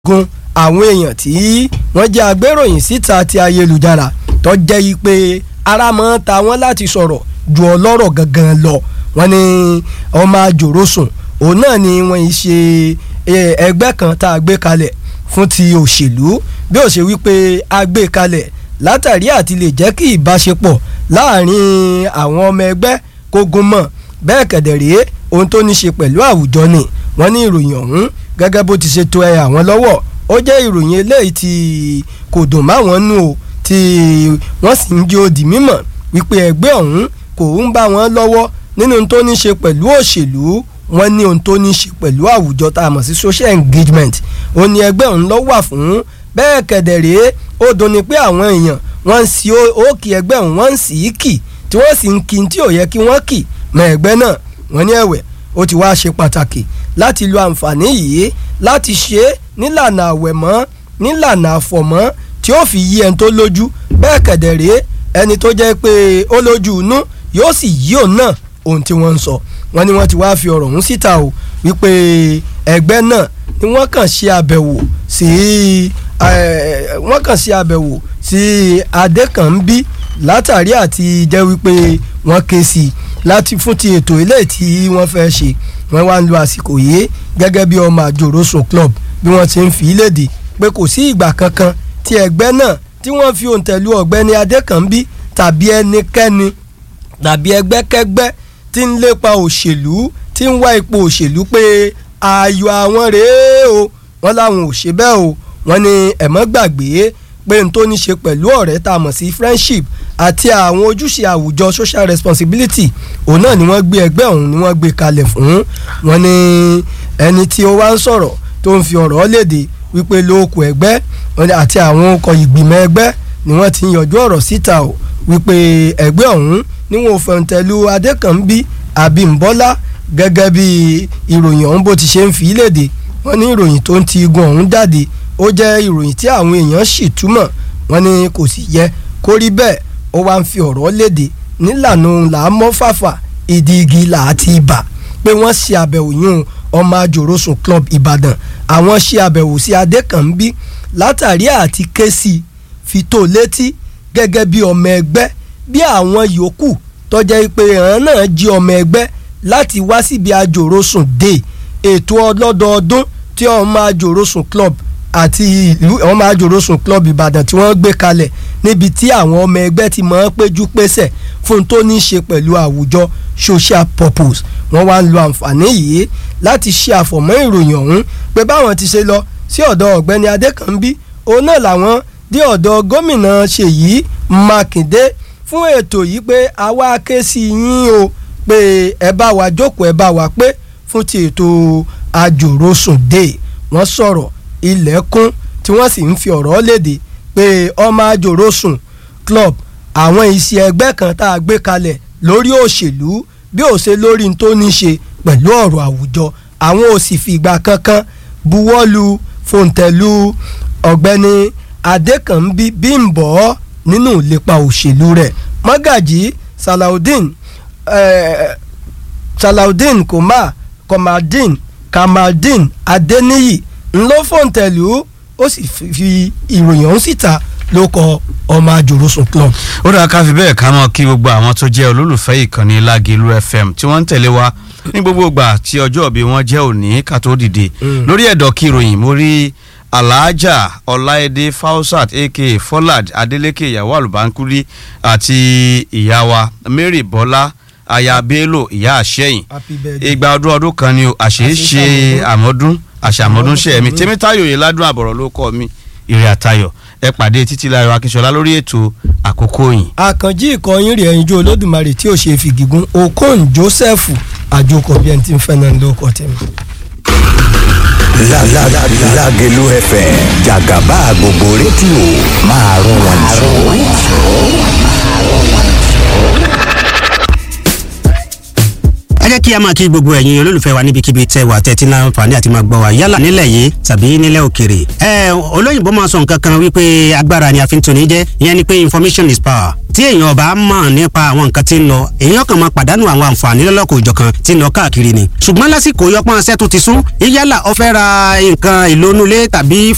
gun àwọn èèyàn tí wọ́n jẹ́ agbéròyìn síta ti ayélujára tó jẹ́ yí pé ara máa ń ta wọ́n láti sọ̀rọ̀ ju ọlọ́rọ̀ gangan lọ wọ́n ní ọmọ àjòròsùn òun náà ni wọ́n yìí ṣe ẹgbẹ́ kan tá a gbé kalẹ̀ fún ti òṣèlú bí ó ṣe wípé a gbé kalẹ̀ látàrí àti lè jẹ́ kí ìbáṣepọ̀ láàrin àwọn ọmọ ẹgbẹ́ kó gún mọ́ bẹ́ẹ̀ kẹ̀dẹ̀ rèé ohun tó ní ṣe pẹ̀lú àwùjọ ni wọ́n ní ìròyìn ọ̀hún gẹ́gẹ́ bó ti ṣe tó ẹ àwọn lọ́wọ́ ó jẹ́ ìròyìn eléyìí tí kò dùn máwọn nù o tí wọ́n sì ń jẹ́ òdì mímọ̀ wípé ẹgbẹ́ ọ̀hún kò ń bá wọn lọ́wọ́ nínú ohun tó ní ṣe pẹ̀lú òṣèlú wọ́n ní ohun tó ní ṣe pẹ̀lú àwùjọ tá a mọ̀ sí social engagement ó ní ẹgbẹ́ ọ̀hún ló wà fún bẹ́ẹ̀ kẹ̀dẹ̀ rèé ó dùn ní pé àwọn èèyàn wọ́n ń sí òkè ẹgbẹ́ ọ̀hún wọ́n ń sì í kì tí wọ́n sì ń kí tí ò yẹ kí wọ́n kì mọ́ ẹgbẹ́ náà wọ́n ní ẹ̀wẹ̀ ó ti wá ṣe pàtàkì láti lo àǹfààní yìí láti ṣe é nílànà àwẹ̀mọ́ nílànà àfọ̀mọ́ tí ó fi yí ẹni tó lójú bẹ́ẹ̀ kẹ̀dẹ̀ rèé ẹni tó jẹ́ pé ó lójú inú yóò sì yí òun náà ohun tí wọ́n ń sọ wọ́n ní wọ́n ti wáá fi ọ̀rọ̀ ọ̀hún síta o wípé ẹgbẹ́ náà ni wọ́n kàn ṣe àbẹ̀wò sí wọ́n kàn ṣe àbẹ̀wò sí adékànbí látàrí àti jẹ́ wípé wọ́n ké sí i láti fún ti ètò ilé tí wọ́n fẹ́ ṣe wọ́n wá ń lo àsìkò yìí gẹ́gẹ́ bí ọmọ àjòròsùn club bí wọ́n ti ń fi léde pé kò sí ìgbà kankan tí ẹgbẹ́ náà tí wọ́n fi òǹtẹ̀lú ọ̀gbẹ́ni adékànbí tàbí ẹnikẹ́ni tàbí ẹgbẹ́kẹ́gbẹ́ tí ń lépa òṣèlú tí ń wá ipò òṣèlú pé ààyò àwọn rèé o wọ́n láwọn ò ṣe bẹ́ẹ̀ o wọ́n ní ẹ̀mọ́ gbàgbé pé n tó ní ṣe pẹ̀lú ọ̀rẹ́ tá a mọ̀ sí friendship àti àwọn ojúṣe àwùjọ social responsibility òun náà ni wọ́n gbé ẹgbẹ́ ọ̀hún ni wọ́n gbé kalẹ̀ fún wọn ní ẹni tí ó wá ń sọ̀rọ̀ tó ń fi ọ̀rọ̀ léde wípé lóòkù ẹgbẹ́ àti àwọn ọkọ̀ ìgbìmọ̀ ẹgbẹ́ ni wọ́n ti ń yọjú ọ̀rọ̀ síta o wípé ẹgbẹ́ ọ̀hún ni wọn ò fẹ̀ǹtẹ̀lú adékànbí àbímbọ́lá gẹ́gẹ́ bí ìròyìn ọ̀hún bó ti ṣe ń fi léde wọ́n ní ìròyìn tó ń ti igun ọ̀hún jáde ó jẹ́ ìròyìn tí àwọn èèyàn sì túmọ̀ wọ́n ní kò sì yẹ kó rí bẹ́ẹ̀ ó wá ń fi ọ̀rọ̀ léde nílànà làámọ́fàfà ìdí igi làátì ibà pé wọ́n ṣe àbẹ̀wò yún ọmọ àjòròsùn club ìbàdàn àwọn ṣe àbẹ̀wò sí adékànbí látàrí àti ké sí fi tó létí gẹ́gẹ́ bí ọmọ ẹgbẹ́ bí àwọn yòókù tọ́jẹ́ pé àwọn náà jí ọmọ ẹgbẹ́ láti wá síbi àjòròsùn day ètò ọlọ́dọọdún tí ọmọ àjòròsùn club àti ìlú ọmọ àjòròsùn club ìbàdàn tí wọ́n gbé kalẹ̀ níbi tí àwọn ọmọ ẹgbẹ́ ti máa ń péjú pésẹ̀ fún tó ní í ṣe pẹ̀lú àwùjọ social purpose wọ́n wá ń lo àǹfààní yìí láti ṣe àfọ̀mọ́ ìròyìn ọ̀hún pé báwọn ti ṣe lọ sí ọ̀dọ̀ ọ̀gbẹ́ni adékànbí òun náà làwọn dé ọ̀dọ̀ gómìnà ṣèyí mákindé fún ètò yìí pé àwa ké sí yín o pé ẹ bá wa jókòó ẹ bá wa pé fún ti ètò àjòròsùn day wọ́n sọ̀rọ̀ ilẹ̀kùn tí wọ́n sì ń fi ọ̀rọ̀ léde pé ọmọ àjòròsùn club àwọn iṣẹ́ ẹgbẹ́ kan tá a gbé kalẹ̀ lórí òṣèlú bí ó ṣe lórí n tó ní ṣe pẹ̀lú ọ̀rọ̀ àwùjọ àwọn ò sì fi ìgbà kankan buwọ́lu fòǹtẹ̀lù ọ̀gbẹ́ni adékànbí bímbọ́ nínú ìlépa òṣèlú rẹ̀ mọ́gàjì salaudeen eh, salaudeen koma komaldeen kamaldeen adeniyi ńlọ fòǹtẹ̀lù ó sì fi ìròyìn ọ̀hún síta ló kọ ọmọ àjòròsùn club. ó dáa ká fi bẹ́ẹ̀ ká mọ̀ kí gbogbo àwọn tó jẹ́ olólùfẹ́ ìkànnì lágẹ̀lú fm tí wọ́n ń tẹ̀lé wa ní gbogbo ìgbà tí ọjọ́ ìbí wọn jẹ́ òní ká tó dìde lórí ẹ̀dọ̀ kí ìròyìn mo rí alhaja ọláìdé fausat aka folad adeleke ìyàwó àlùbánkúrí àti ìyá wa mary bọ́lá aya bello ìyá àṣẹyìn ìgbà ọdún ọdún kan ni àṣeéṣe àmọ́dún àṣàmọ́dún ṣe mi tèmítáyò yìí ládùn àbọ̀rọ̀ ló kọ́ mi ìrìn àtayọ̀ ẹ pàdé títí láyọ̀ akínṣọlá lórí ètò àkókò yìí. àkànjí ìkọyín rẹ̀ ẹ̀yinjú olódùmarè tí ò ṣe fìgígún okon joseph àjòkò bí ẹni tí ń fẹ́ náà ló kọ́ tẹ̀mí. lágẹ̀lú fm jàgàbá gbogbo rédíò máa rún wọn jù. ẹ jẹ́ kí a máa kí gbogbo ẹ̀yin olólùfẹ́ wa níbikíbi tẹ́ wà tẹ́tí náà fàní àti máa gbọ́ wa yálà nílẹ̀ yìí tàbí nílẹ̀ òkèrè. ẹ olóyìnbó máa sọ nǹkan kan wípé agbára ni a fi ń toni jẹ́ ìyẹn ni pé information is power tí èèyàn ọba mọ̀ nípa àwọn nǹkan tí ń lọ èèyàn kan máa pàdánù àwọn àǹfààní lọ́lọ́kọ̀ òjọ̀kan tí ń lọ káàkiri ni. ṣùgbọ́n lásìkò yọpọ́n aṣẹ́ tó ti sún yálà ó fẹ́ ra nǹkan ìlónúlé tàbí